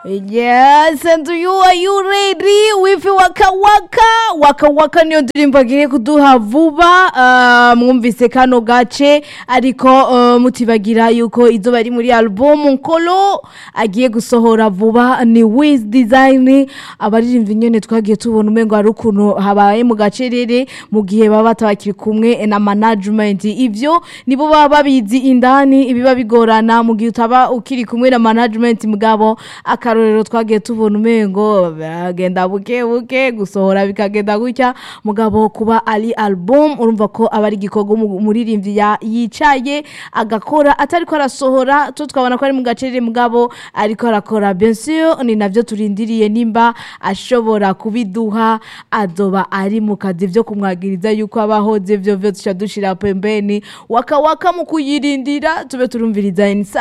Yes, and you are you ready with Waka Waka? Waka Waka niyo ndirimbo agiye kuduha vuba uh, mwumvise kano gace ariko uh, mutibagira yuko izo bari muri album Nkolo agiye gusohora vuba ni Wiz Design abaririmbyi nyene twagiye tubona umengo hari ukuntu habaye mu gacerere mu gihe baba batabakiri kumwe na management ivyo nibo baba babizi indani ibiba bigorana mu gihe utaba ukiri kumwe na management mugabo akarorero twagiye tubona umengo bagenda buke buke gusohora bikagenda gutya mugabo kuba ari album urumva ko aba ari igikorwa umu- umuririmbyi ya- yicaye agakora atari ko arasohora to twabona ko ari mu gacerere mugabo ariko arakora bien sûr ni navyo turindiriye nimba ashobora kubiduha azoba ari mu kazi vyo kumwagiriza yuko abahoze vyo vyo tuca dushira pembeni waka waka mu kuyirindira tube turumviriza insa